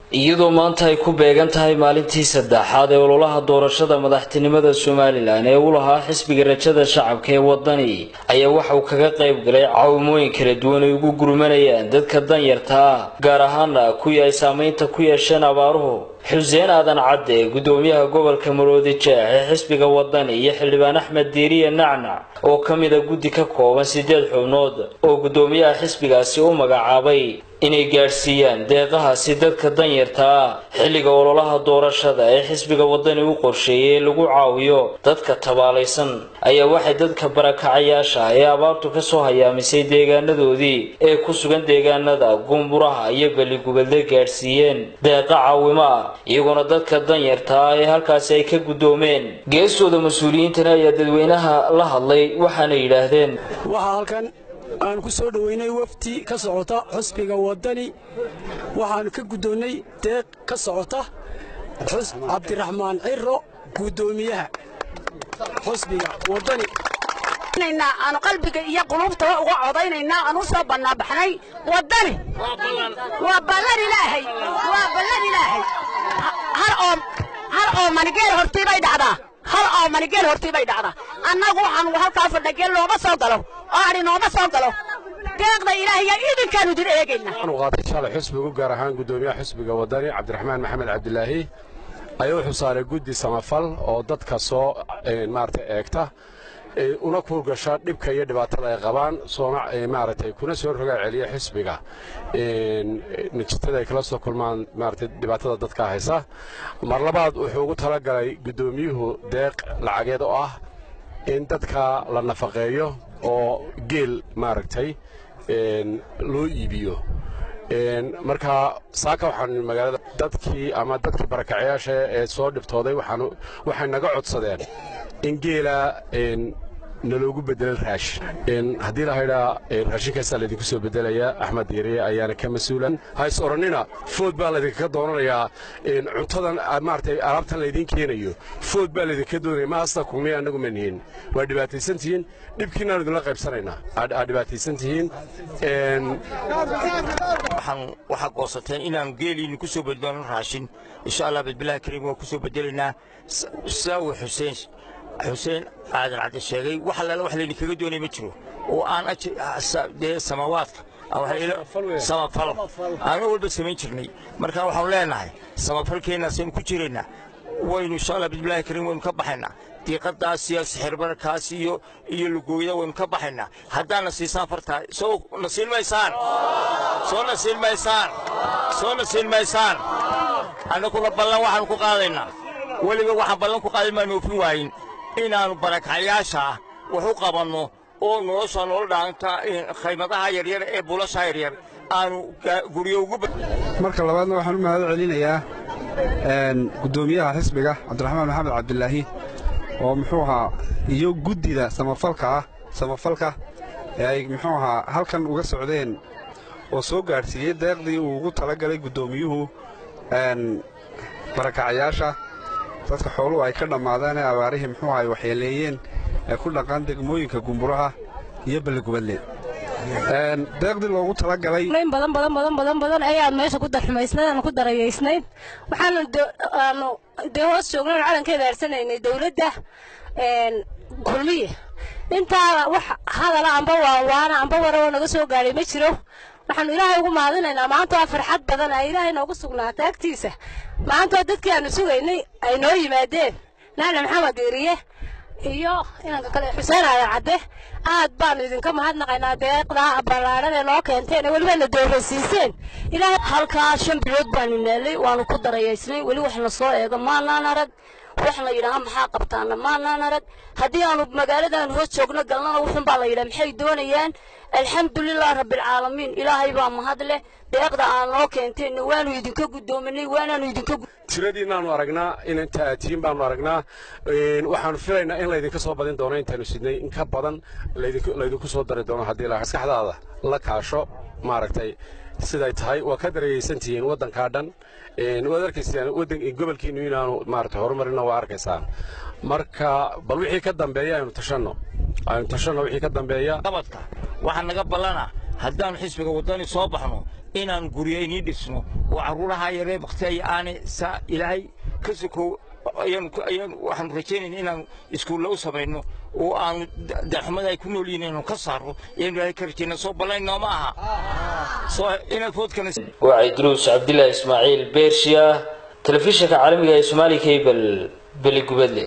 iyadoo maanta ay ku beegan tahay maalintii saddexaad ee ololaha doorashada madaxtinimada somalilan ee u lahaa xisbiga rajada shacabka ee wadani ayaa waxa uu kaga qayb galay caawimooyin kala duwan ay ugu gurmanayaan dadka danyarta ah gaar ahaana kuwii ay saameynta ku yeesheen abaaruhu xuseen aadan cadde gudoomiyaha gobolka maroodi jeex ee xisbiga wadani iyo xildhibaan axmed diiriye nacnac oo ka mida guddi ka kooban sideed xubnood oo gudoomiyaha xisbigaasi u magacaabay inay gaadhsiiyaan deeqahaasi dadka danyarta ah xilliga ololaha doorashada ee xisbiga wadani u qorsheeyey ee lagu caawiyo dadka tabaalaysan ayaa waxay dadka barakacayaasha ee abaartu kasoo hayaamisay deegaanadoodii ee ku sugan deegaanada gumburaha iyo beligubadle gaadhsiiyeen deeqa caawimo ah iyagoona dadka danyarta ah ee halkaasi ay ka guddoomeen geestooda mas-uuliyiintana ayaa dadweynaha la hadlay waxaana yidhaahdeen aan ku soo dhoweynay wafdi ka socota xusbiga wadani waxaan ka guddoonnay deeq ka socota cabdiraxmaan ciro guddoomiyaha xusbiga wadani aanu qalbiga iyo qulubtaba uga codaynaynaa aan u soo bannaabaxnay waddani waa ballan ilaahay waa ballan ilaahay hal oo manigeel hortii bay dhacdaa hal oo manigeel hortii bay dhacdaa annagu waxaan halkaa fadhageel looma soo galo oo adhi nooma soo galo deeqda ilaahiya idinkaanu idin eegayna waxaanu qaatay shalay xusbigu gaar ahaan guddoomiyaha xusbiga wadani cabdiraxmaan maxamed cabdilaahi ayaa wuxuu saaray guddi samafal oo dadka soo maaragtay eegta una kuurgasha dhibka iyo dhibaatada ay qabaan soona maaragtay kuna soo rogaa celiya xisbiga najitada ay kala soo kulmaan maaragtay dhibaatada dadka haysa mar labaad wuxuu ugu talagalay guddoomiyuhu deeq lacageed oo ah in dadka la nafaqeeyo oo geel maaragtay loo iibiyo marka saaka waxaan magaalada dadkii ama dadkii barakacayaasha ee soo dhibtooday waxay naga codsadeen in geela naloogu bedelo raashin haddii lahaydhaa raashinkaasaa laydinku soo bedelaya axmed diiriye ayaana ka mas-uulan hays odhannina food baa laydinkaga doonanayaa cuntadan maaragtay alaabtan laydiin keenayo food baa laydinka doonaya ma hasta kulmiya annagu ma nihin waa dhibaataysan tihiin dhibkiinaanu idinla qaybsanaynaa aad dhibaataysan tihiin waxaad goosateen inaanu geeliinu ku soo bedelno raashin insha allah bisbillahi kariim waan ku soo bedelaynaa sidaa uu xuseen xuseen aadan cadde sheegay wax allaala wax laydinkaga doonay ma jiro oo aan dee samawaadka samafalo aanu walba samayn jirnay marka waxaanu leenahay samafalkeennaasaynu ku jiraynaa waynu insha allah bisbillahi kariim waynu ka baxaynaa diiqadaas iyo sixirbarkaas iyo iyo lugooyada waynu ka baxaynaa haddaadna siisaan fartaa soo nasiin maysaan soo nasiin maysaan soo nasiin maysaan annaguna ballan waxaanu ku qaadaynaa weliba waxaan ballan ku qaaday maanu oofin waayin inaannu barakacayaasha wax u qabanno oo nolosha nolol dhaanta khaymadaha yaryar ee buulasha yaryar aanu guryo ugu marka labaadna waxaan u mahad celinayaa guddoomiyaha xisbiga cabdiraxmaan maxamed cabdilaahi oo muxuu ahaa iyo guddida samafalka ah samafalka ee ay muxuu ahaa halkan uga socdeen oo soo gaadhsiiyey deeqdii uu ugu talagalay guddoomiyuhu barakacayaasha dadka xooluhu ay ka dhammaadeen ee abaarihii muxuu ay waxyeeleeyeen ee ku dhaqan degmooyinka gumburaha iyo balligubadle deeqdii loogu talagalay in badan badan badan badan badan ayaan meesha ku darxumaysnayd aan ku darayaysnayd waxaanu aanu dee hoos joognayn calankeeda aarsanaynay dowladda kulmiye intaa wax hadala amba waanwaana amba waroo naga soo gaadhay ma jiro waxaanu ilaahay ugu mahadinaynaa maanta waa farxad badan ay ilaahay noogu sugnaatay agtiisa maanta waa dadkii aanu sugaynay ay noo yimaadeen naali maxamed diiriye iyo inanka kale xuseen aadan cadde aad baanu idinka mahadnaqaynaa deeqdaa ballaadhan ee noo keenteen ee welibana doorasiiseen ilaahay halkaa shan bilood baanu naalay waanu ku darayaysnay weli wax la soo eego maanaan arag wax la yidhaaha maxaa qabtaana maanaan arag haddii aanu magaaladan hoos joogno galnana wuxun baa la yidhaha maxay doonayaan alxamdulilah rabbilcaalamiin ilaahay baa mahad leh deeqda aan noo keenteenna waanu idinka guddoominay waanaanu idinka tiradiinaanu aragnaa in inta aad tihiin baanu aragnaa waxaanu filaynaa in laydinka soo badin doono intaanu sidnay in ka badan laydinku soo dari doono haddii la maskaxdaada la kaasho maaragtay siday tahay waa ka darayaysan tihiin waddankaa dhan waad arkaysaan waddan gobolkiinnu inaanu maaragtay horumarina waa arkaysaan marka bal wixii ka dambeeya aynu tashanno aynu tashanno wixii ka dambeeya qabadka waxaa naga ballana haddaannu xisbiga waddani soo baxno inaan guryo inii dhisno oo carruuraha yaree bakteeya aanay saa ilaahay ka sokow waxaanu rajaynayna inaan iskuulla u samayno oo aanu darxumada ay ku nool yihiin inanu ka saarno ayaanu ilaahay ka rajayna soo ballayn nooma aha soo inaad foodkana waa cidruus cabdilaahi ismaaciil beershiya telefishinka caalamiga ee soomaali cable beligubadle